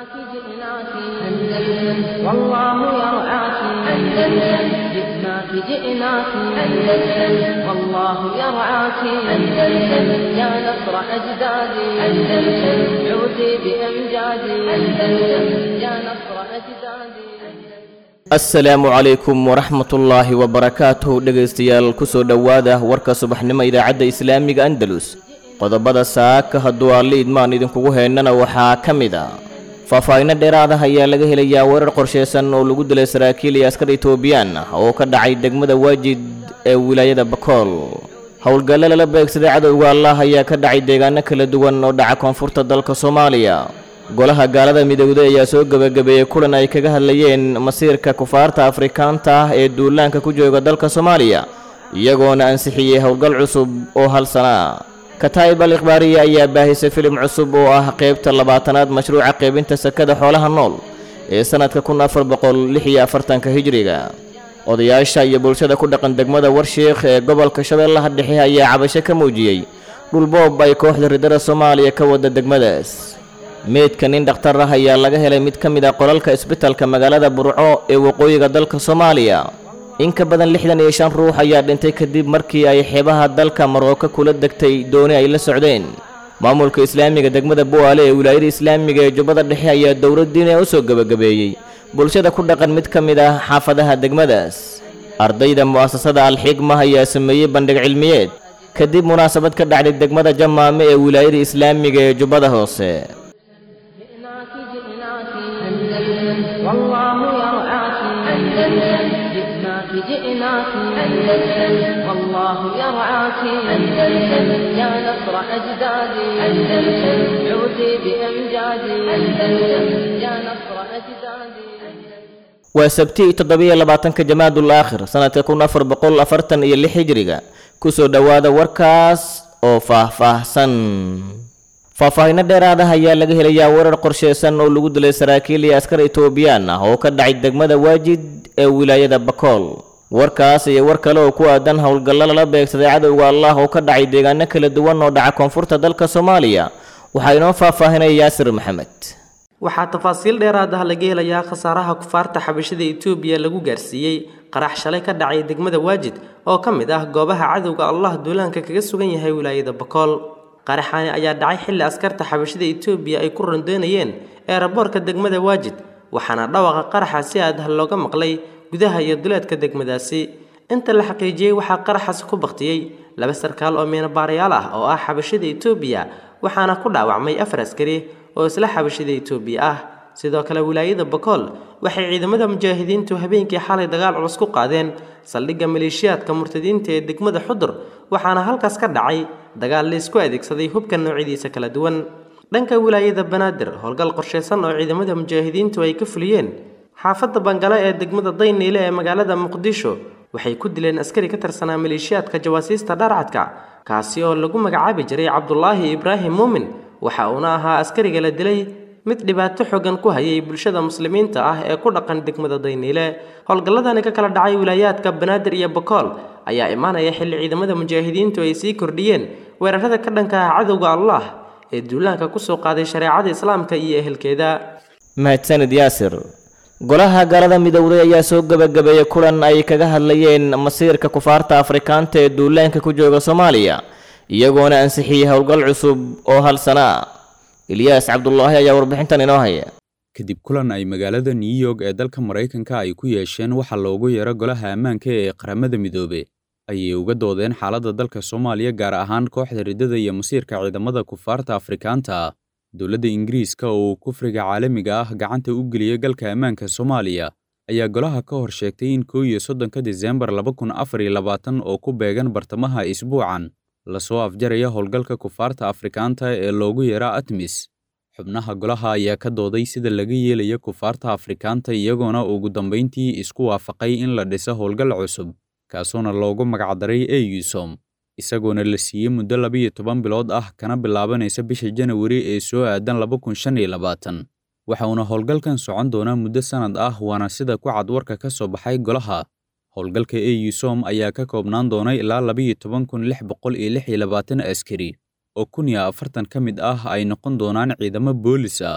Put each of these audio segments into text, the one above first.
جئناك أندلس والله يرعاك أندلس جئناك جئناك أندلس والله يرعاك أندلس يا نصر أجدادي أندلس عودي بأمجادي أندلس يا نصر أجدادي asalaamu calaykum waraxmatullaahi wabarakaatuh dhegaystayaal kusoo dhowaada warka subaxnimo idaacadda islaamiga andalus qodobada saaka hadduu alle idmaan idinkugu heennana waxaa ka mid a faahfaahinno dheeraadaha ayaa laga helayaa weerar qorshaysan oo lagu dilay saraakiil iyo askar etoobiyaan ah oo ka dhacay degmada waajid ee wilaayada bakool howlgalle lala beegsaday cadowga allah ayaa ka dhacay deegaano kala duwan oo dhaca koonfurta dalka soomaaliya golaha gaalada midowday ayaa soo gebagabeeyey kulan ay kaga hadlayeen masiirka kufaarta afrikaanta ah ee duulaanka ku jooga dalka soomaaliya iyagoona ansixiyey howlgal cusub oo hal sana ah kataa'ib al ikhbaariya ayaa baahisay filim cusub oo ah qaybta labaatanaad mashruuca qaybinta sakada xoolaha nool ee sannadka kun afar boqol lix iyo afartanka hijriga odayaasha iyo bulshada ku dhaqan degmada warshiikh ee gobolka shabeellaha dhexe ayaa cabasho ka muujiyey dhulboob ay kooxda ridada soomaaliya ka wada degmadaas meydka nin dhakhtar ah ayaa laga helay mid ka mid ah qolalka isbitalka magaalada burco ee waqooyiga dalka soomaaliya in ka badan lixdan iyo shan ruux ayaa dhintay kadib markii ay xeebaha dalka marooka kula degtay dooni ay la socdeen maamulka islaamiga degmada bu'aale ee wilaayada islaamiga ee jubbada dhexe ayaa dowladdiina u soo gebagabeeyey bulshada ku dhaqan mid ka mid ah xaafadaha degmadaas ardayda mu'asasada alxigma ayaa sameeyey bandhig cilmiyeed kadib munaasabad ka dhacday degmada jamaame ee wilaayada islaamiga ee jubbada hoose جئناك جئناك أندلس والله يرعاك أندلس جئناك جئناك أندلس والله يرعاك أندلس يا نصر أجدادي أندلس عودي بأمجادي أندلس يا نصر أجدادي waa sabti toddobiyo labaatanka jamaadul aakhir sanadka kun afar boqol afartan iyo lix hijriga kusoo dhowaada warkaas oo faahfaahsan faahfaahinno dheeraadaha ayaa laga helayaa weerar qorshaysan oo lagu dilay saraakiil iyo askar etoobiyaan ah oo ka dhacay degmada waajid ee wilaayada bakool warkaas iyo war kale oo ku aadan howlgallo lala beegsaday cadowga allah oo ka dhacay deegaano kala duwan oo dhaca koonfurta dalka soomaaliya waxaa inoo faahfaahinaya yaasir maxamed waxaa tafaasiil dheeraad ah laga helayaa khasaaraha kufaarta xabashada etoobiya lagu gaarsiiyey qarax shalay ka dhacay degmada waajid oo ka mid ah goobaha cadowga allah duulaanka kaga sugan yahay wilaayada bakool qaraxani ayaa dhacay xilli askarta xabashada etoobiya ay ku rondoonayeen eeraboorka degmada waajid waxaana dhawaqa qaraxa si aad ah looga maqlay gudaha iyo duleedka degmadaasi inta la xaqiijiyey waxaa qaraxaasi ku baktiyey laba sarkaal oo miinabaarayaal ah oo ah xabashada etoobiya waxaana ku dhaawacmay afar askari oo isla xabashada etoobiya ah sidoo kale wilaayada bakool waxay ciidamada mujaahidiintu habeenkii xalay dagaal culus ku qaadeen saldhigga maleeshiyaadka murtadiinta ee degmada xudur waxaana halkaas ka dhacay dagaal laysku adeegsaday hubka noocyadiisa kala duwan dhanka wilaayada banaadir howlgal qorshaysan oo ciidamada mujaahidiintu ay ka fuliyeen xaafadda bangale ee degmada dayniile ee magaalada muqdisho waxay ku dileen askari ka tirsanaa maleeshiyaadka jawaasiista dharcadka kaasi oo lagu magacaabi jiray cabdulaahi ibraahim muumin waxa uuna ahaa askariga la dilay mid dhibaato xogan ku hayay bulshada muslimiinta ah ee ku dhaqan degmada dayniile howlgalladani ka kala dhacay wilaayaadka banaadir iyo bakool ayaa imaanaya xilli ciidamada mujaahidiintu ay sii kordhiyeen weerarada ka dhanka ah cadowga allah ee duulaanka kusoo qaaday shareecada islaamka iyo ehelkeeda mahadsanid yaasir golaha gaalada midowday ayaa soo gebagabeeyey kulan ay kaga hadlayeen masiirka kufaarta afrikaanta ee duulaanka ku jooga soomaaliya iyagoona ansixiyey howlgal cusub oo hal sana ah ilyaas cabdulaahi ayaa warbixintan inoo haya kadib kulan ay magaalada new york ee dalka maraykanka ay ku yeesheen waxaa loogu yeero golaha ammaanka ee qaramada midoobe ayay uga doodeen xaaladda dalka soomaaliya gaar ahaan kooxda riddada iyo masiirka ciidamada kufaarta afrikaanta ah dowladda ingiriiska oo kufriga caalamiga ah gacanta u geliyey galka ammaanka soomaaliya ayaa golaha ka hor sheegtay in koo iyo soddonka diseembar laba kun afar iyo labaatan oo ku beegan bartamaha isbuucan lasoo afjaraya howlgalka kufaarta afrikaanta ee loogu yeera atmis xubnaha golaha ayaa ka dooday sida laga yeelayo kufaarta afrikaanta iyagoona ugu dambayntii isku waafaqay in la dhiso howlgal cusub kaasuona loogu magacdaray eusom isagoona la siiyey muddo labiyo toban bilood ah kana bilaabanaysa bisha janawari ee soo aadan laba kun shan iyo labaatan waxa uuna howlgalkan socon doonaa muddo sannad ah waana sida ku cad warka ka soo baxay golaha howlgalka eusom ayaa ka koobnaan doona ilaa labiyo toban kun lix boqol iyo lix iyo labaatan askari oo kun iyo afartan ka mid ah ay noqon doonaan ciidamo boolis ah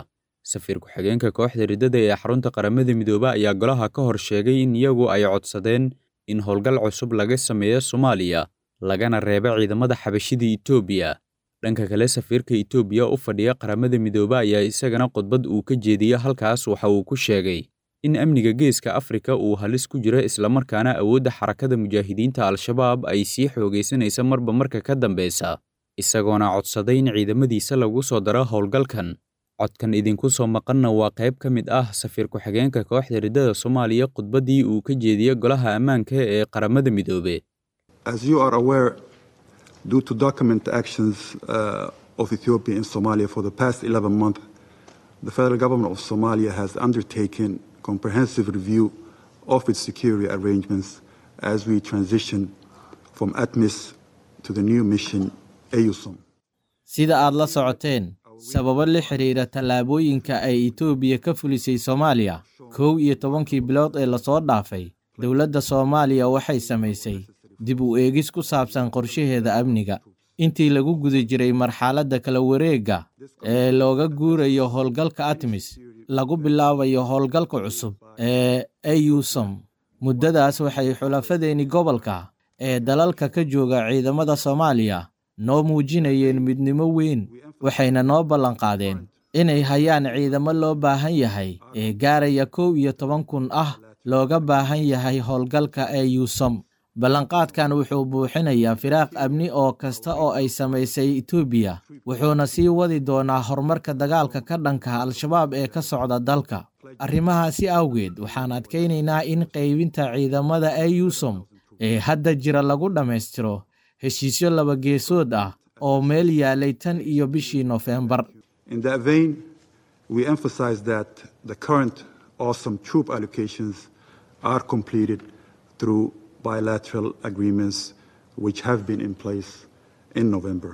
safiir ku-xigeenka kooxda riddada ee xarunta qaramada midoobe ayaa golaha ka hor sheegay in iyagu ay codsadeen in howlgal cusub laga sameeyo soomaaliya lagana reebo ciidamada xabashida etoobiya dhanka kale safiirka etoobiya u fadhiya qaramada midoobe ayaa isagana khudbad uu ka jeediye halkaas waxa uu ku sheegay in amniga geeska afrika uu halis ku jiro islamarkaana awoodda xarakada mujaahidiinta al-shabaab ay sii xoogaysanaysa marba marka ka dambeysa isagoona codsaday in ciidamadiisa lagu soo daro howlgalkan codkan idinku soo maqanna waa qayb ka mid ah safiir ku-xigeenka kooxda riddada soomaaliya khudbaddii uu ka jeediyey golaha ammaanka ee qaramada midoobe due to document actions uh, of Ethiopia in Somalia for the past 11 months, the federal government of Somalia has undertaken comprehensive review of its security arrangements as we transition from ATMIS to the new mission AUSOM. sida aad la socoteen sababo la xiriira tallaabooyinka ay etoobiya ka fulisay soomaaliya kow iyo tobankii bilood ee lasoo dhaafay dowladda soomaaliya waxay samaysay dib u eegis ku saabsan qorshaheeda amniga intii lagu guda jiray marxaladda kala wareegga ee looga guurayo howlgalka atmis lagu bilaabayo howlgalka cusub ee eyusom muddadaas waxay xulafadeeni gobolka ee dalalka ka jooga ciidamada soomaaliya noo muujinayeen midnimo weyn waxayna noo ballanqaadeen inay hayaan ciidamo loo baahan yahay ee gaaraya kow iyo toban kun ah looga baahan yahay howlgalka eyusom ballanqaadkan wuxuu buuxinayaa firaaq amni oo kasta oo ay samaysay etoobiya wuxuuna sii wadi doonaa horumarka dagaalka ka dhanka al-shabaab ee ka socda dalka arrimahaasi awgeed waxaan adkaynaynaa in qaybinta ciidamada eyusom ee hadda jira lagu dhammaystiro heshiisyo laba geesood ah oo meel yaalay tan iyo bishii nofembar In that vein, we emphasize that the current awesome troop allocations are completed through bilateral agreements which have been in place in November.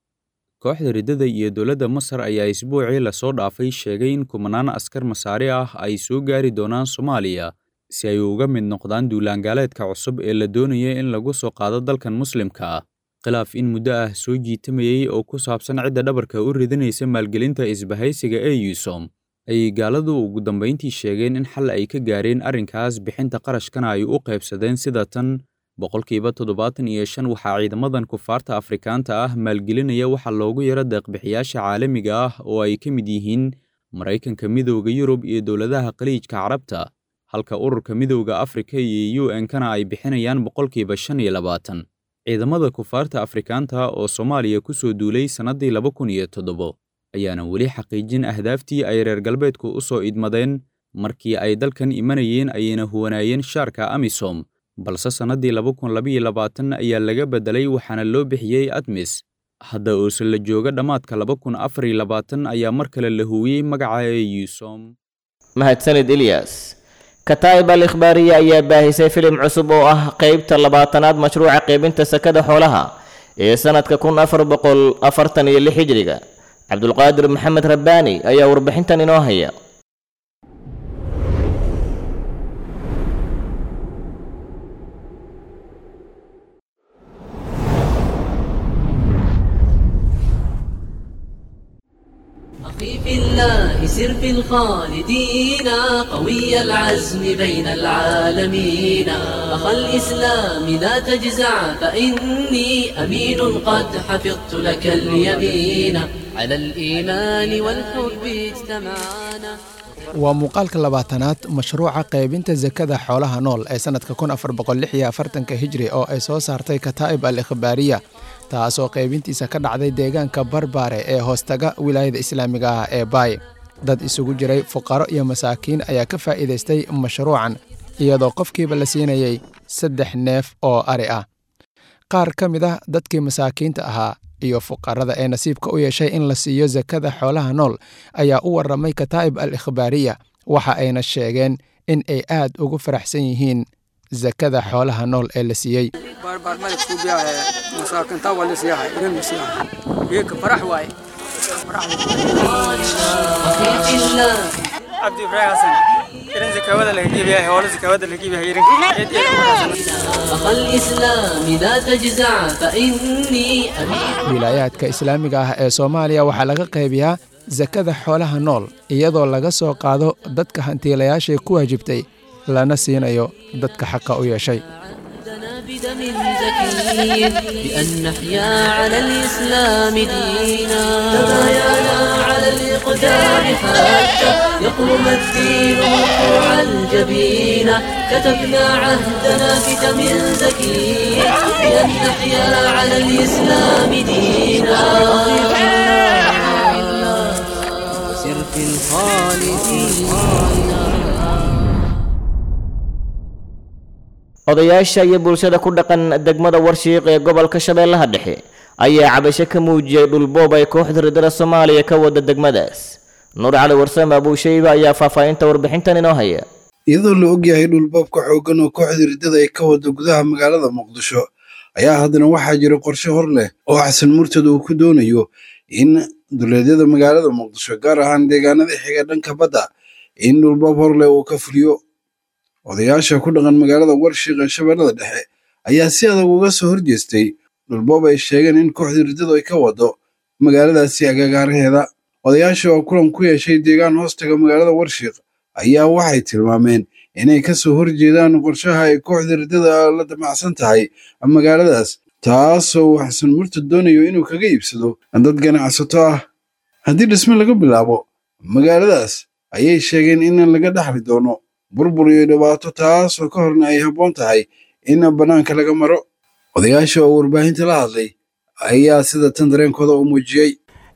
kooxda riddada iyo dowladda masar ayaa isbuucii lasoo dhaafay sheegay in kumanaan askar masaari ah ay soo gaari doonaan soomaaliya si ay uga mid noqdaan duulaangaaleedka cusub ee la doonaya in lagu soo qaado dalkan muslimka ah khilaaf in muddo ah soo jiitamayey oo ku saabsan cidda dhabarka u ridinaysa maalgelinta isbahaysiga ee yusom ayay gaaladu ugu dambayntii sheegeen in xal ay ka gaareen arrinkaas bixinta qarashkana ay u qaybsadeen sida tan boqolkiiba toddobaatan iyo shan waxaa ciidamadan kufaarta afrikaanta ah maalgelinaya waxa loogu yaro deeqbixiyaasha caalamiga ah oo ay ka mid yihiin maraykanka midowda yurub iyo dowladaha khaliijka carabta halka ururka midowda afrika iyo u n-kana ay bixinayaan boqolkiiba shan iyo labaatan ciidamada kufaarta afrikaanta oo soomaaliya ku soo duulay sannaddii laba kun iyo toddobo ayaana weli xaqiijin ahdaaftii ay reer galbeedku u soo idmadeen markii ay dalkan imanayeen ayayna huwanaayeen shaarka amisom balse sannadii laba kun labaiyo labaatan ayaa laga beddelay waxaana loo bixiyey admis hadda oose la jooga dhammaadka laba kun afar iyo labaatan ayaa mar kale la huwiyey magaca eusom mahadsanid ilyas kataa'ib al ikhbaariya ayaa baahisay filim cusub oo ah qeybta labaatanaad mashruuca qaybinta sakada xoolaha ee sannadka kun afar boqol afartan iyo lix hijriga cabdulqaadir maxamed rabbaani ayaa warbixintan inoo haya أخي في الله سر في الخالدين قوي العزم بين العالمين أخا الإسلام لا تجزع فإني أمين قد حفظت لك اليمين على الإيمان والحب اجتمعنا waa muuqaalka labaatanaad mashruuca qaybinta sakada xoolaha nool ee sannadka kun afar boqol lix iyo afartanka hijri oo ay soo saartay kataa'ib al ikhbaariya taasoo qaybintiisa ka dhacday deegaanka barbaare ee hoostaga wilaayada islaamiga ah ee baay dad isugu jiray fuqaro iyo masaakiin ayaa ka faa'iidaystay mashruucan iyadoo qofkiiba la siinayay saddex neef oo ari ah qaar ka mid ah dadkii masaakiinta ahaa iyo fuqarada ee nasiibka u yeeshay in la siiyo sakada xoolaha nool ayaa u warramay kataa'ib al ikhbaariya waxa ayna sheegeen in ay aad ugu faraxsan yihiin sakada xoolaha nool ee la siiyey أخي في الله عبد إبراهيم حسن إذن زكاوة اللي هجيب يا هول زكاوة اللي هجيب يا أخا الإسلام لا تجزع فإني أمين wilaayaadka islaamiga ah ee soomaaliya waxaa laga qaybiyaa sakada xoolaha nool iyadoo laga soo qaado dadka hantiilayaashay ku waajibtay lana siinayo dadka xaqa u yeeshay بدم زكي بأن نحيا على الإسلام دينا تبايعنا على الإقدام حتى يقوم الدين مرفوع الجبين كتبنا عهدنا بدم زكي بأن نحيا على الإسلام دينا سر في الخالدين odayaasha iyo bulshada ku dhaqan degmada warshiiq ee gobolka shabeellaha dhexe ayaa cabasho ka muujiyey dhulboob ay kooxda ridada soomaaliya ka wada degmadaas nuur cali warsame abuushayba ayaa faahfaahinta warbixintan inoo haya iyadoo la ogyahay dhulboobka xooggan oo kooxda riddada ay ka wado gudaha magaalada muqdisho ayaa haddana waxaa jira qorshe hor leh oo xasan murtad uu ku doonayo in duleedyada magaalada muqdisho gaar ahaan deegaanada xiga dhanka badda in dhulboob hor leh uu ka fuliyo odayaasha ku dhaqan magaalada warshiiq ee shabeellada dhexe ayaa si adag uga soo horjeestay dhulboob ay sheegeen in kooxda riddadu ay ka wado magaaladaasi agagaaraheeda odayaasha oo kulan ku yeeshay deegaan hoostaga magaalada warshiiq ayaa waxay tilmaameen inay ka soo horjeedaan qorshaha ay kooxda riddada la damacsan tahay magaaladaas taasoo uu xasan murtad doonayo inuu kaga iibsado dad ganacsato ah haddii dhisme laga bilaabo magaaladaas ayay sheegeen in laga dhaxli doono burbur iyo dhibaato taasoo ka horna ay habboon tahay in bannaanka laga maro odayaasha oo warbaahinta la hadlay ayaa sida tan dareenkooda u muujiyey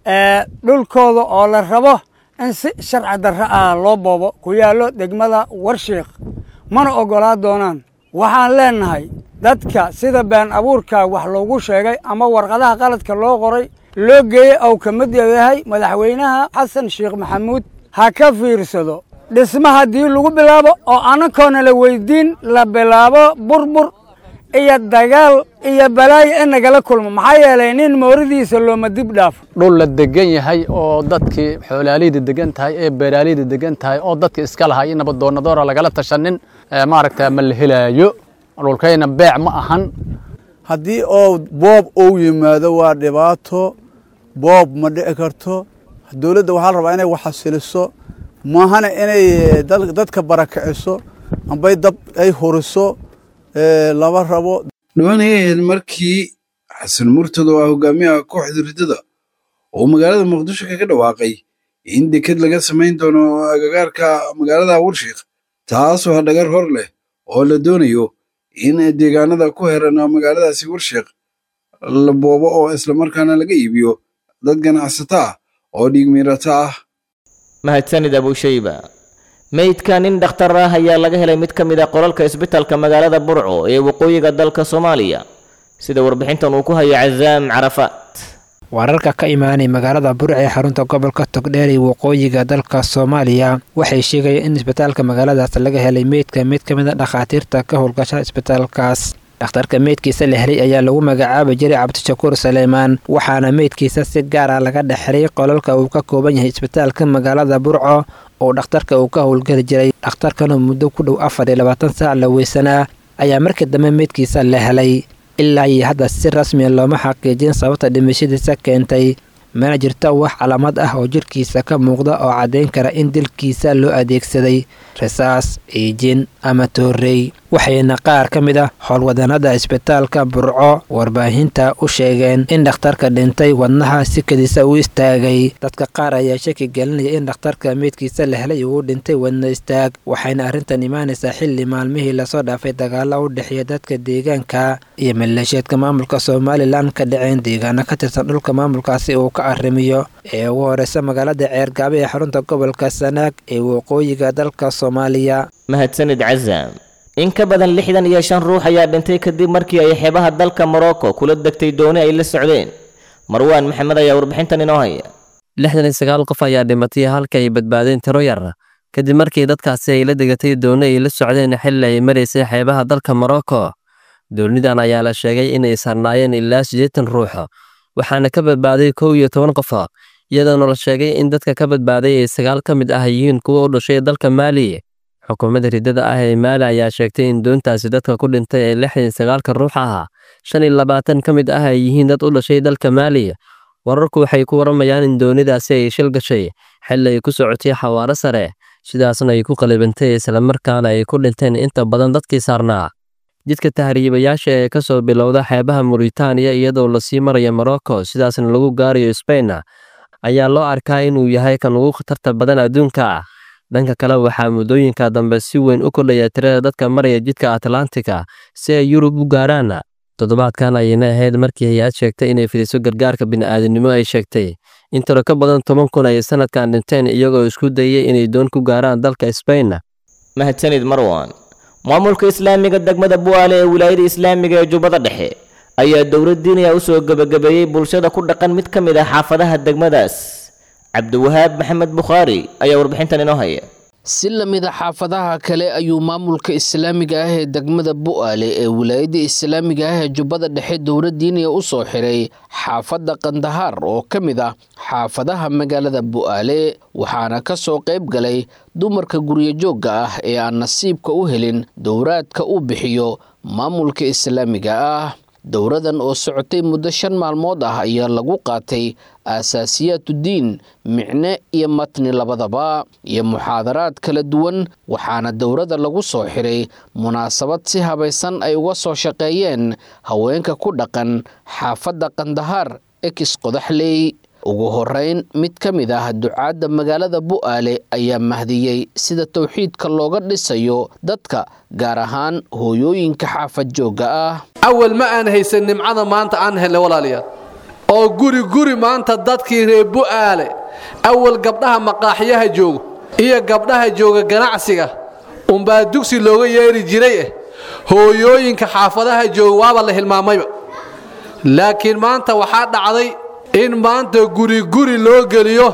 dhulkooda oo la rabo in si sharci darro ah loo boobo ku yaallo degmada warshiikh mana oggolaa doonaan waxaan leennahay dadka sida been abuurka wax loogu sheegay ama warqadaha qaladka loo qoray loo geeyey ou ka mid yahay madaxweynaha xasan sheekh maxamuud ha ka fiirsado dhisma haddii lagu bilaabo oo annakoona la weyddiin la bilaabo burbur iyo dagaal iyo balaayo in nagala kulmo maxaa yeelay nin mooridiisa looma dib dhaafo dhul la degan yahay oo dadkii xoolaaliyda degan tahay ee beeraaliyda degan tahay oo dadka iska lahay in nabadoonadoora lagala tashanin maaragta ma la helaayo dhulkayna beec ma ahan haddii oo boob uu yimaado waa dhibaato boob ma dhici karto dowladda waxaa la rabaa inay waxasiliso maahana inay dadka barakiciso ambay dab ay huriso lama rabo dhowaan ayay ahayd markii xasan murtad oo ah hogaamiyaha kooxda riddada oo magaalada muqdisho kaga dhawaaqay in deked laga samayn doono agagaarka magaalada warshiikh taasoo hadhagar hor leh oo la doonayo in deegaanada ku heran magaaladaasi warshiikh la boobo oo islamarkaana laga iibiyo dad ganacsato ah oo dhiig miirata ah mahadsanid abuushayba meydka nin dhakhtar ah ayaa laga helay mid ka mid a qolalka isbitaalka magaalada burco ee waqooyiga dalka soomaaliya sida warbixintan uu ku hayo cazaam carafaat wararka ka imaanay magaalada burc ee xarunta gobolka togdheer ee waqooyiga dalka soomaaliya waxay sheegayeen in isbitaalka magaaladaas laga helay meydka mid ka mid a dhakhaatiirta ka howlgasha isbitaalkaas dhakhtarka meydkiisa la helay ayaa lagu magacaabi jiray cabdishakuur saleymaan waxaana meydkiisa si gaar ah laga dhexray qolalka uu ka kooban yahay isbitaalka magaalada burco oo dhakhtarka uu ka howlgeli jiray dhakhtarkanoo muddo ku dhow afar iyo labaatan saac la weysanaa ayaa markii dambe meydkiisa la helay ilaa iyo hadda si rasmiya looma xaqiijin sababta dhimashadiisa keentay mana jirto wax calaamad ah oo jirkiisa ka muuqda oo caddayn kara in dilkiisa loo adeegsaday rasaas iijin ama toorrey waxayna qaar ka mid ah howlwadanada isbitaalka burco warbaahinta u sheegeen in dhakhtarka dhintay wadnaha sikadiisa u istaagay dadka qaar ayaa shaki gelinaya in dhakhtarka meydkiisa la helay uu dhintay wadna istaag waxayna arrintan imaanaysaa xilli maalmihii lasoo dhaafay dagaalo u dhexeeya dadka deegaanka iyo maleeshiyeedka maamulka somalilan ka dhaceen deegaano ka tirsan dhulka maamulkaasi uu ka arrimiyo ee ugu horeysa magaalada ceergaabe ee xarunta gobolka sanaag ee waqooyiga dalka soomaaliya mahadsanid cazaam in ka badan lixdan iyo shan ruux ayaa dhintay kadib markii ay xeebaha dalka morocco kula degtay dooni ay la socdeen marwaan maxamed ayaa warbixintan inoo haya lixdan iyo sagaal qof ayaa dhimatay halka ay badbaadeen tiro yar kadib markii dadkaasi ay la degatay dooni ay la socdeen xilli ay maraysay xeebaha dalka morocco doonidan ayaa la sheegay inay sarnaayeen ilaa siddeetan ruux waxaana ka badbaaday kow iyo toban qof iyadoona la sheegay in dadka ka badbaaday ay sagaal ka mid ah yihiin kuwa u dhashay dalka maali xukuumadda riddada ah ee maali ayaa sheegtay in doontaasi dadka ku dhintay ee lixdan sagaalka ruux ah shan iyo labaatan ka mid ah ay yihiin dad u dhashay dalka maali wararku waxay ku waramayaan in doonidaasi ay shil gashay xilli ay ku socotay xawaaro sare sidaasna ay ku qalibantay islamarkaana ay ku dhinteen inta badan dadkii saarnaa jidka tahriibayaasha ee ka soo bilowda xeebaha muritaaniya iyadoo lasii maraya morocco sidaasna lagu gaarayo sbain ayaa loo arkaa inuu yahay kan ugu khatarta badan adduunka dhanka kale waxaa muddooyinka dambe si weyn u kordhaya tirada dadka maraya jidka atlantika si ay yurub u gaaraan toddobaadkan ayayna ahayd markii hay-ad sheegtay inay fidiso gargaarka bini'aadanimo ay sheegtay in tiro ka badan toban kun ay sanadkan dhinteen iyagoo isku dayay inay doon ku gaaraan dalka sbain mahadsanid marwan maamulka islaamiga degmada bu'aale ee wilaayada islaamiga ee jubbada dhexe ayaa dowlad diiniya u soo gebagabeeyey bulshada ku dhaqan mid ka mid ah xaafadaha degmadaas cabdiwahaab maxamed bukhaari ayaa warbixintan inoo haya si la mid a xaafadaha kale ayuu maamulka islaamiga ah ee degmada bu'aale ee wilaayadda islaamiga ah ee jubbada dhexe dowlad diiniya u soo xiray xaafadda kandahaar oo ka mid ah xaafadaha magaalada bu'aale waxaana ka soo qayb galay dumarka guryo joogga ah ee aan nasiibka u helin dowraadka uu bixiyo maamulka islaamiga ah dowradan oo socotay muddo shan maalmood ah ayaa lagu qaatay aasaasiyaatudiin micne iyo matni labadaba iyo muxaadaraad kala duwan waxaana dowrada lagu soo xiray munaasabad si habaysan ay uga soo shaqeeyeen haweenka ku dhaqan xaafadda kandahaar ekis qodaxley ugu horeyn mid ka mid ah ducaadda magaalada bu'aale ayaa mahdiyey sida towxiidka looga dhisayo dadka gaar ahaan hooyooyinka xaafad joogga ah awal ma aan haysan nimcada maanta aan helnay walaalayaal oo guri guri maanta dadkii reer bu'aale awal gabdhaha maqaaxyaha joogo iyo gabdhaha jooga ganacsiga unbaa dugsi looga yeeri jiray eh hooyooyinka xaafadaha jooga waaba la hilmaamayba laakiin maanta waxaa dhacday in maanta guri guri loo geliyo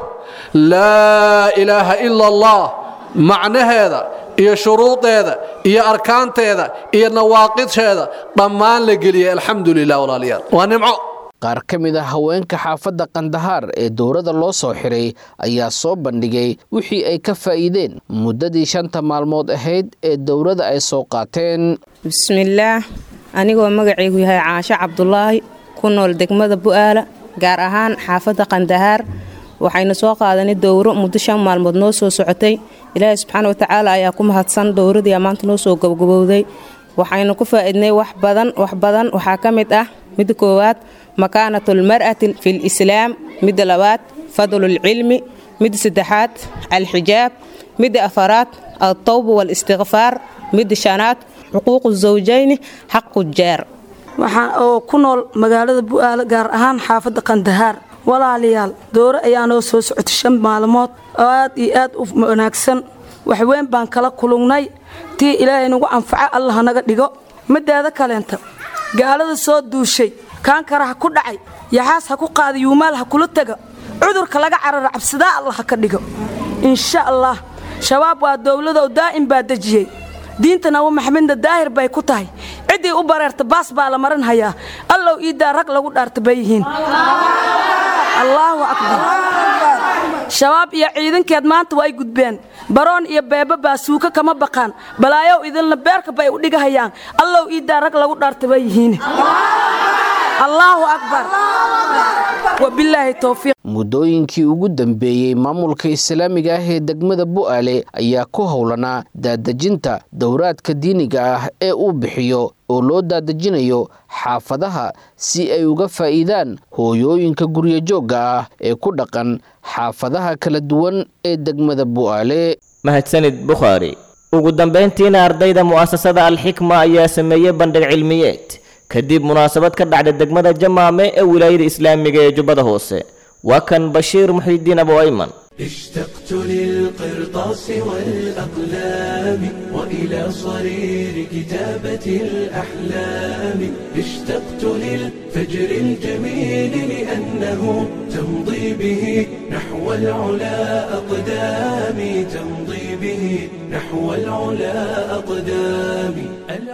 laa ilaaha ila allah macnaheeda iyo shuruudeeda iyo arkaanteeda iyo nawaaqidheeda dhammaan la geliyay alxamdu lilah walaalayaal waa nimco qaar ka mid ah haweenka xaafadda kandahaar ee dowladda loo soo xiray ayaa soo bandhigay wixii ay ka faa'iideen muddadii shanta maalmood ahayd ee dowladda ay soo qaateen bismillaah anigoo magacaygu yahay caasho cabdulaahi ku nool degmada bu'aala gaar ahaan xaafadda kandahaar waxaynu soo qaadanay dowro muddo shan maalmood noo soo socotay ilaahay subxaana watacaala ayaa ku mahadsan dowradii maanta noo soo gabagabowday waxaynu ku faa'iidnay wax badan wax badan waxaa ka mid ah midda koowaad makaanatulmar'ati fil islaam midda labaad fadlulcilmi midda saddexaad alxijaab midda afaraad altawba walistikfaar midda shanaad xuquuqu zawjayni xaqu jeer waxaan oo ku nool magaalada bu'aale gaar ahaan xaafadda kandahaar walaalayaal doore ayaa noo soo socotay shan maalmood oo aad iyo aad u wanaagsan waxweyn baan kala kulungnay tii ilaahay nagu anfaco allah naga dhigo mideeda kaleenta gaalada soo duushay kaankara ha ku dhacay yaxaas ha ku qaada yuumaal ha kula tega cudurka laga carara cabsidaa allah ha ka dhigo insha allah shabaab waa dowladow daa'im baa dejiyey diinta nabi maxamedna daahir bay ku tahay ciddii u bareerta baas baa la marin hayaa allow iiddaa rag lagu dhaarta bay yihiin allaahu akbar shabaab iyo ciidankeed maanta waa ay gudbeen baroon iyo beeba baa suuka kama baqaan balaayow idinla beerka bay u dhigahayaan allow iiddaa rag lagu dhaarta bay yihiin allaahu akbar wabilaahi towfiiq muddooyinkii ugu dambeeyey maamulka islaamiga ah ee degmada bu'aale ayaa ku howlanaa daadejinta dowraadka diiniga ah ee uu bixiyo oo loo daadejinayo xaafadaha si ay uga faa'iidaan hooyooyinka guryo joogga ah ee ku dhaqan xaafadaha kala duwan ee degmada bu'aale mahadsanid bukhaari ugu dambayntiina ardayda mu'asasada alxikma ayaa sameeyey bandhig cilmiyeed kadib munaasabad ka dhacda degmada jamaame ee wilaayada islaamiga ee jubbada hoose waa kan bashiir muxiidiin abu ayman اشتقت للقرطاس والأقلام وإلى صرير كتابة الأحلام اشتقت للفجر الجميل لأنه تمضي به نحو العلا أقدامي تمضي به نحو العلا أقدامي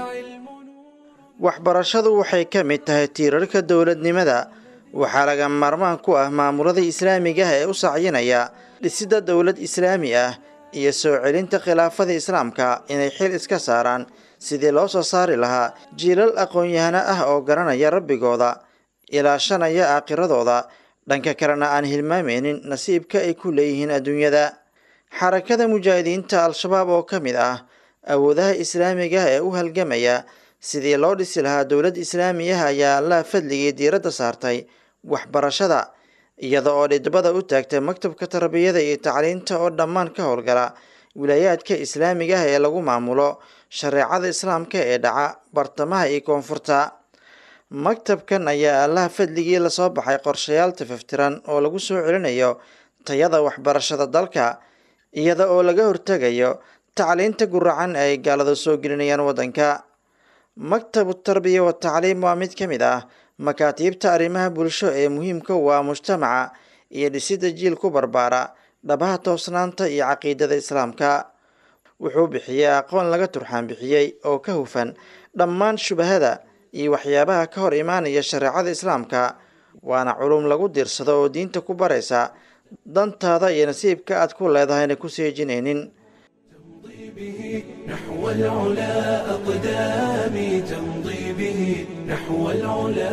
waxbarashadu waxay ka mid tahay tiirarka dowladnimada waxaa laga maarmaan ku ah maamulada islaamiga ah ee u sacyinaya dhisidda dowlad islaami ah iyo soo celinta khilaafada islaamka inay xil iska saaraan sidii loo soo saari lahaa jiilal aqoon-yahano ah oo garanaya rabbigooda ilaashanaya aakhiradooda dhanka kalena aan hilmaameynin nasiibka ay ku leeyihiin adduunyada xarakada mujaahidiinta al-shabaab oo ka mid ah awoodaha islaamiga ee u halgamaya sidii loo dhisi lahaa dowlad islaamiyaha ayaa allaha fadligii diiradda saartay waxbarashada iyada oo dhidbada u taagtay maktabka tarbiyada iyo tacliinta oo dhammaan ka howlgala wilaayaadka islaamiga ah ee lagu maamulo shareecada islaamka ee dhaca bartamaha iyo koonfurta maktabkan ayaa allaha fadligii lasoo baxay qorshayaal tafaftiran oo lagu soo celinayo tayada waxbarashada dalka iyada oo laga hortegayo tacliinta guracan ay gaalada soo gelinayaan waddanka maktabu tarbiya wa tacliim waa mid ka mid ah makaatiibta arrimaha bulsho ee muhiimka u ah mujtamaca iyo dhisidda jiil ku barbaara dhabaha toosnaanta iyo caqiidada islaamka wuxuu bixiyey aqoon laga turxaan bixiyey oo ka hufan dhammaan shubahada iyo waxyaabaha ka hor imaanaya shareecada islaamka waana culum lagu diirsado oo diinta ku baraysa dantaada iyo nasiibka aad ku leedahayna ku seejinaynin نحو العلا أقدامي تمضي به نحو العلا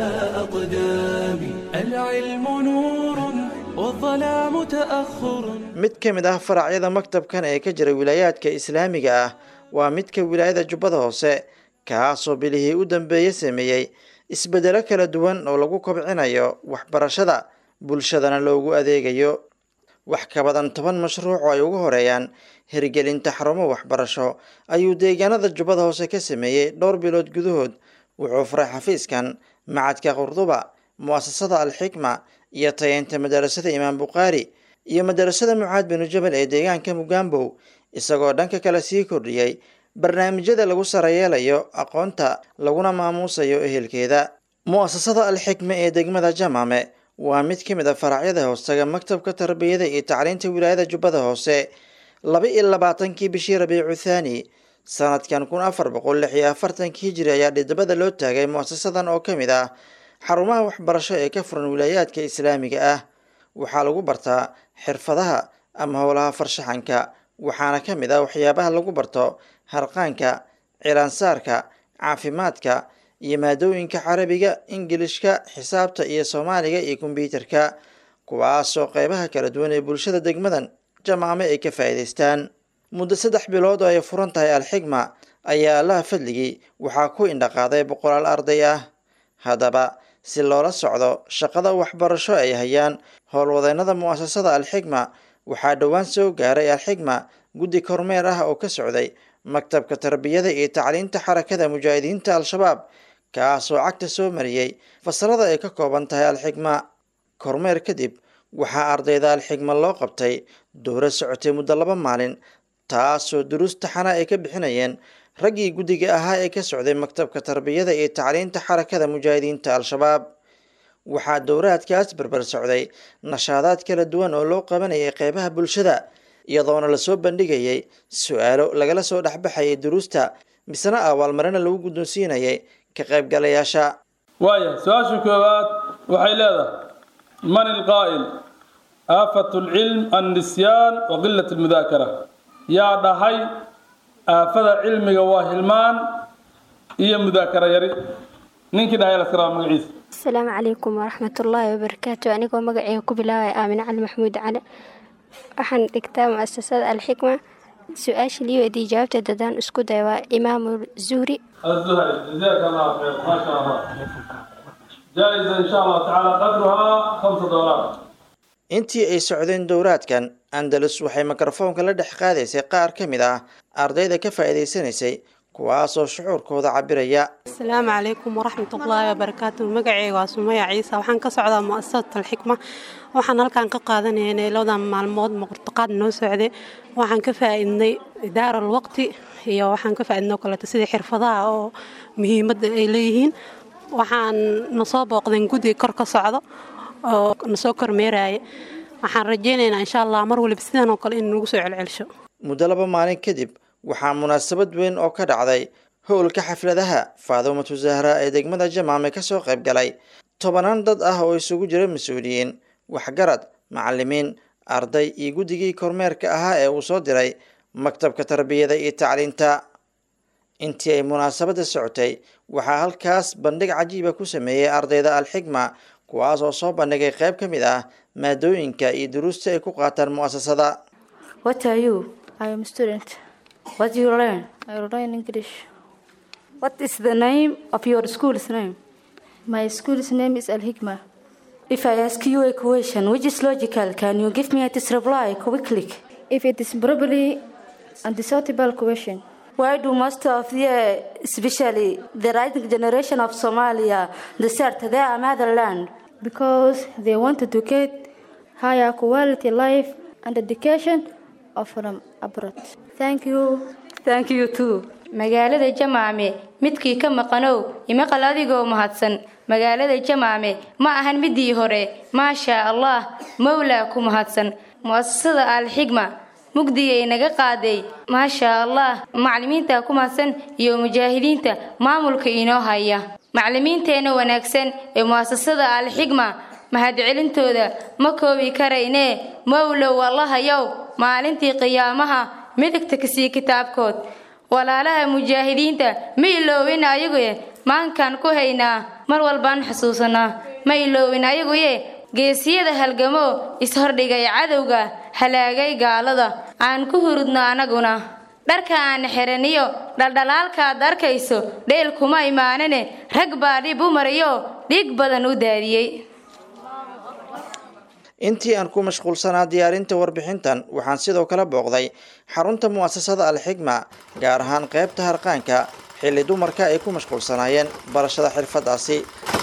أقدامي العلم نور والظلام تأخر mid ka mid ah faracyada maktabkan ee ka jira wilaayaadka islaamiga ah waa midka wilaayada jubbada hoose kaasoo bilihii u dambeeye sameeyey isbeddelo kala duwan oo lagu kobcinayo waxbarashada bulshadana loogu adeegayo wax ka badan toban mashruuc oo ay ugu horeeyaan hirgelinta xarumo waxbarasho ayuu deegaanada jubbada hoose ka sameeyey dhowr bilood gudahood wuxuu furay xafiiskan macadka qurduba mu'asasada alxikma iyo tayeynta madarasada imaam bukhaari iyo madarasada mucaad binu jabal ee deegaanka mugambow isagoo dhanka kale sii kordhiyey barnaamijyada lagu sarayeelayo aqoonta laguna maamuusayo ehelkeeda mu'asasada alxikma ee degmada jamaame waa mid ka mid a faracyada hoostaga maktabka tarbiyada iyo tacliinta wilaayada jubbada hoose laba iyo labaatankii bishii rabiicu thaani sanadkan kun afar boqol lix iyo afartankii hijiri ayaa dhidabada loo taagay mu'asasadan oo ka mid ah xarumaha waxbarasho ee ka furan wilaayaadka islaamiga ah waxaa lagu bartaa xirfadaha ama howlaha farshaxanka waxaana ka mid ah waxyaabaha lagu barto harqaanka cilaansaarka caafimaadka iyo maadooyinka carabiga ingilishka xisaabta iyo soomaaliga iyo kombyuutarka kuwaasoo qeybaha kala duwan ee bulshada degmadan jamaame ay ka faa'iidaystaan muddo saddex bilood oo ay furan tahay alxigma ayaa allaha fadligii waxaa ku indhaqaaday boqolaal arday ah haddaba si loola socdo shaqada waxbarasho ay hayaan howlwadeennada mu'asasada alxigma waxaa dhowaan soo gaaray alxigma guddi kormeer ah oo ka socday maktabka tarbiyada iyo tacliinta xarakada mujaahidiinta al-shabaab kaasoo cagta soo mariyey fasalada ay ka kooban tahay alxigma kormeer kadib waxaa ardayda alxigma loo qabtay dowro socotay muddo laba maalin taasoo duruus taxana ay ka bixinayeen raggii guddiga ahaa ee ka socday maktabka tarbiyada iyo tacliinta xarakada mujaahidiinta al-shabaab waxaa dowraadkaas barbar socday nashaadaad kala duwan oo loo qabanayay qeybaha bulshada iyadoona lasoo bandhigayay su-aalo lagala soo dhexbaxayay duruusta misena abaalmarina lagu guddoonsiinayay ka qaybgalayaasha waaya su-aasha koowaad waxay leedahay man ilqaa'il aafat lcilm annisyaan wa qilat almudaakara yaa dhahay aafada cilmiga waa hilmaan iyo mudaakara yari ninkii dhahay laskaraaba magaciisa asalaamu calaykum waraxmatullaahi wabarakaatu anigoo magaceyga ku bilaabaya aamine cali maxamuud cali waxaan dhigtaa mu'asasada alxikma su-aasha lii weydiiyey jawaabta dadaan isku day waa imaamu zuhri الزهري جزاك الله خير ما شاء الله جائزة إن شاء الله تعالى قدرها خمسة دولار intii ay socdeen dowraadkan andalus waxay mikrofoonka la dhex qaadaysay qaar ka mid ah ardayda ka faa'iidaysanaysay kuwaasoo shucuurkooda cabiraya asalaamu calaykum waraxmatullaahi wabarakaatu magaceyga waa sumaya ciise waxaan ka socdaa mu'asasat alxikma waxaan halkan ka qaadanaynay labadan maalmood muqurtaqaad noo socday waxaan ka faa'iidnay idaara alwaqti iyo waxaan ka faa'iidnay oo kaleeto sidii xirfadaha oo muhiimadda ay leeyihiin waxaan nasoo booqdeen guddiga kor ka socdo oo nasoo kormeeraya waxaan rajaynaynaa insha allah mar waliba sidan oo kale in nagu soo celcelsho muddo laba maalin kadib waxaa munaasabad weyn oo ka dhacday howlka xafladaha faadumatu zahra ee degmada jamaame kasoo qayb galay tobanaan dad ah oo isugu jira mas-uuliyiin waxgarad macalimiin arday iyo guddigii kormeerka ahaa ee uu soo diray maktabka tarbiyada iyo tacliinta intii ay munaasabadda socotay waxaa halkaas bandhig cajiiba ku sameeyey ardayda alxigma kuwaas oo soo bandhigay qayb ka mid ah maadooyinka iyo duruusta ay ku qaataan mu'asasada What are you? I am a student. What do you learn? I learn English. What is the name of your school's name? My school's name is Al Hikmah. If I ask you a question which is logical, can you give me its reply quickly? If it is probably undecidable question. Why do most of the, especially the rising generation of Somalia, desert their motherland? Because they want to get higher quality life and education of from abroad. Thank you. Thank you too. magaalada jamaame midkii ka maqanow imaqal adigoo mahadsan magaalada jamaame ma ahan midii hore maashaa allah mowlaa ku mahadsan mu'asasada alxigma mugdigay naga qaaday maashaa allah maclimiinta ku mahadsan iyo mujaahidiinta maamulka inoo haya maclimiinteenna wanaagsan ee mu'asasada alxigma mahadcelintooda ma koobi karaynee mowlow allahayow maalintii qiyaamaha midigta kasii kitaabkood walaalaha mujaahidiinta ma iloowin ayaguye maankaan ku haynaa mar walbaan xusuusanaa ma iloowin ayaguye geesiyada halgamo ishordhigay cadowga halaagay gaalada aan ku hurudno anaguna dharka aan xiraniyo dhaldhalaalkaad arkayso dheel kuma imaanane rag baa dhib u mariyo dhiig badan u daadiyey intii aan ku mashquulsanaa diyaarinta warbixintan waxaan sidoo kale booqday xarunta mu'asasada alxigma gaar ahaan qaybta harqaanka xilli dumarka ay ku mashquulsanaayeen barashada xirfadaasi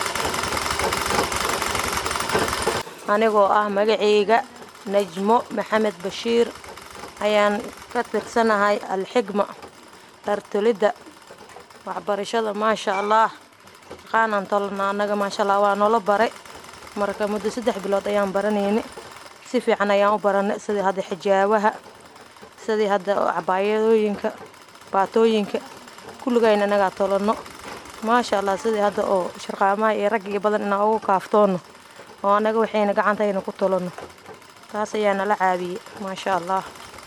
anigoo ah magacayga najmo maxamed bashiir ayaan ka tirsanahay alxigma dhartolidda waxbarashada maasha allah aqaanaan tolana annaga maasha allah waa noola baray marka muddo saddex bilood ayaan baranayni si fiican ayaan u baranay sidii hadda xijaabaha sidii hadda cabaayadooyinka baatooyinka kulligayna inagaa tolano maasha allah sidii hadda oo sharqaamaha iyo rag iyo badan inaan ugu kaaftoono oo annaga waxayna gacantayna ku tolano taas ayaa nala caabiyey maasha allah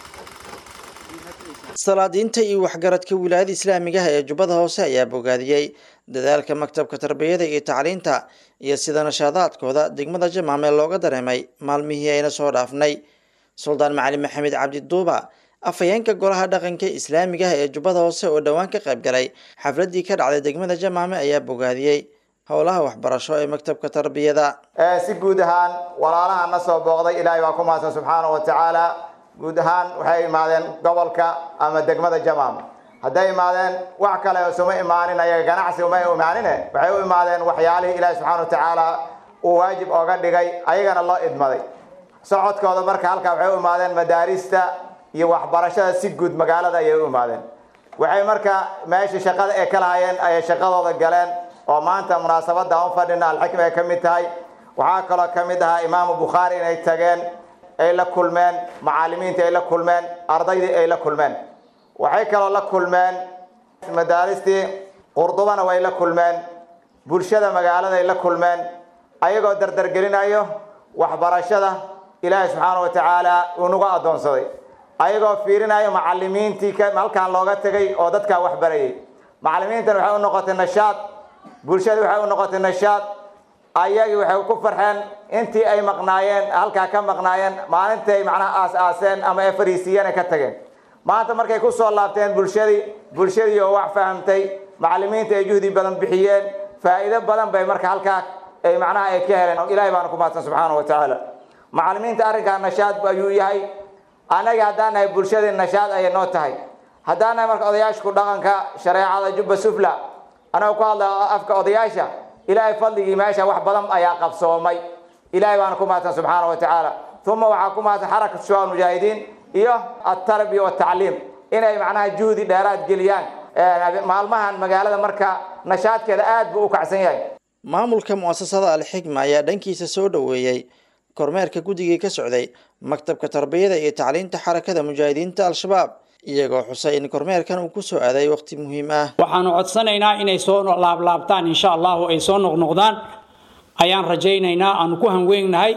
salaadiinta iyo waxgaradka wilaayada islaamiga ah ee jubbada hoose ayaa bogaadiyey dadaalka maktabka tarbiyada iyo tacliinta iyo sida nashaadaadkooda degmada jamaame looga dareemay maalmihii ayna soo dhaafnay suldaan macalin maxamed cabdi duuba afhayeenka golaha dhaqanka islaamiga ah ee jubbada hoose oo dhowaan ka qayb galay xafladii ka dhacday degmada jamaame ayaa bogaadiyey howlaha waxbarasho ee maktabka tarbiyada si guud ahaan walaalaha na soo booqday ilaahay baa ku mahadsan subxaanahu wa tacaala guud ahaan waxay imaadeen gobolka ama degmada jamaam hadday imaadeen wax kale suma imaanin ayaga ganacsi uma imaanine waxay u imaadeen waxyaalihii ilaahi subxaana wa tacaala uu waajib ooga dhigay ayagana loo idmaday socodkooda marka halkaa waxay u imaadeen madaarista iyo waxbarashada si guud magaalada ayay u imaadeen waxay marka meesha shaqada ay ka lahayeen ayay shaqadooda galeen oo maanta munaasabada u fadhina alxikma ay ka mid tahay waxaa kaloo ka mid ahaa imaamu bukhaari inay tageen ay la kulmeen macaalimiinta ay la kulmeen ardaydii ay la kulmeen waxay kaloo la kulmeen madaaristii qurdubana way la kulmeen bulshada magaalada ay la kulmeen ayagoo dardargelinayo waxbarashada ilaahay subxaana wa tacaala uu nagu addoonsaday ayagoo fiirinayo macalimiintii halkan looga tegay oo dadkaa wax barayay macalimiintan waxay u noqotay nashaad bulshada waxay u noqotay nashaad ayagii waxay ku farxeen intii ay maqnaayeen halkaa ka maqnaayeen maalintay macnaha aas-aaseen ama ay fariisiiyeen ay ka tageen maanta markay ku soo laabteen bulshadii bulshadii oo wax fahamtay macalimiinta ay juhdi badan bixiyeen faa'iido badan bay marka halkaa ay macnaha ay ka heleen ilaahay baana ku mahadsan subxaana wa tacaala macalimiinta arrinkaa nashaad ayuu yahay annaga haddaan nahay bulshadii nashaad ayay noo tahay haddaan nahay marka odayaashku dhaqanka shareecada jubba sufla anagoo ku hadla afka odayaasha ilaahay fadligii meesha wax badan ayaa qabsoomay ilaahay baana ku mahadsan subxaana wa tacaala uma waxaa ku mahadsan xarakat shubaab mujaahidiin iyo altarbiya watacliim inay macnaha juhdi dheeraad geliyaan maalmahan magaalada marka nashaadkeeda aad buu u kacsan yahay maamulka mu'asasada alxikma ayaa dhankiisa soo dhoweeyey kormeerka guddigii ka socday maktabka tarbiyada iyo tacliinta xarakada mujaahidiinta al-shabaab iyagoo xusay in kormeerkan uu ku soo aaday waqti muhiim ah waxaanu codsanaynaa inay soo laablaabtaan insha allahu ay soo noqnoqdaan ayaan rajaynaynaa aanu ku hanweynnahay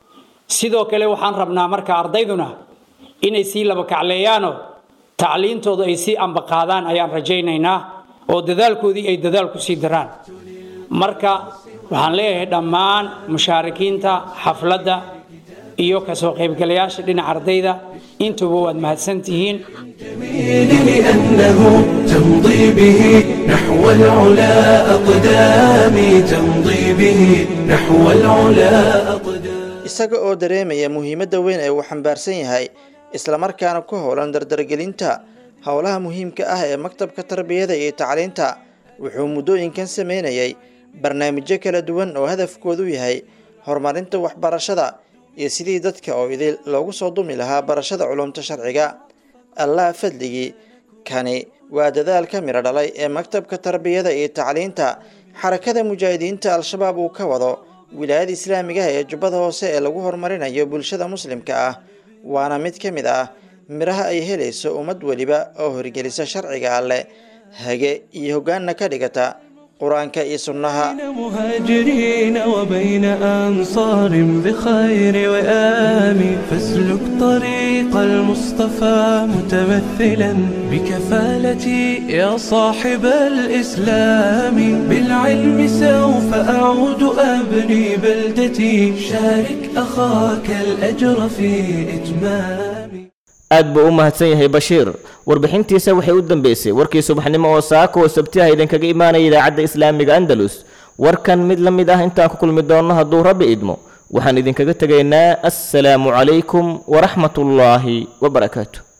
sidoo kale waxaan rabnaa marka ardayduna inay sii laba kacleeyaanoo tacliintooda ay sii ambaqaadaan ayaan rajaynaynaa oo dadaalkoodii ay dadaal ku sii daraan marka waxaan leeyahay dhammaan mushaarikiinta xafladda iyo kasoo qaybgalayaasha dhinaca ardayda intuba waad mahadsan tihiin لأنه تمضي به نحو العلا أقدامي تمضي به نحو العلا isaga oo dareemaya muhiimadda weyn ee uu xambaarsan yahay islamarkaana ku howlan dardargelinta howlaha muhiimka ah ee maktabka tarbiyada iyo tacliinta wuxuu muddooyinkan sameynayay barnaamijyo kala duwan oo hadafkoodu yahay horumarinta waxbarashada iyo sidii dadka oo idil loogu soo dumi lahaa barashada culumta sharciga allah fadligii kani waa dadaal ka midho dhalay ee maktabka tarbiyada iyo tacliinta xarakada mujaahidiinta al-shabaab uu ka wado wilaayada islaamiga ah ee jubbada hoose ee lagu horumarinayo bulshada muslimka ah waana mid ka mid ah midhaha ay helayso ummad weliba oo horgelisa sharciga alleh hage iyo hoggaanna ka dhigata qur-aanka iyo sunnaha مهاجرين وبين أنصار بخير وآم فاسلك طريق المصطفى متمثلا بكفالتي يا صاحب الإسلام بالعلم سوف أعود أبني بلدتي شارك أخاك الأجر في إتمام aad buu u mahadsan yahay bashiir warbixintiisa waxay u dambeysay warkii subaxnimo oo saaka oo sabti ah idinkaga imaanaya idaacadda islaamiga andalus warkan mid la mid ah intaan ku kulmi doonno hadduu rabbi idmo waxaan idinkaga tegaynaa assalaamu calaykum waraxmatullaahi wabarakaatu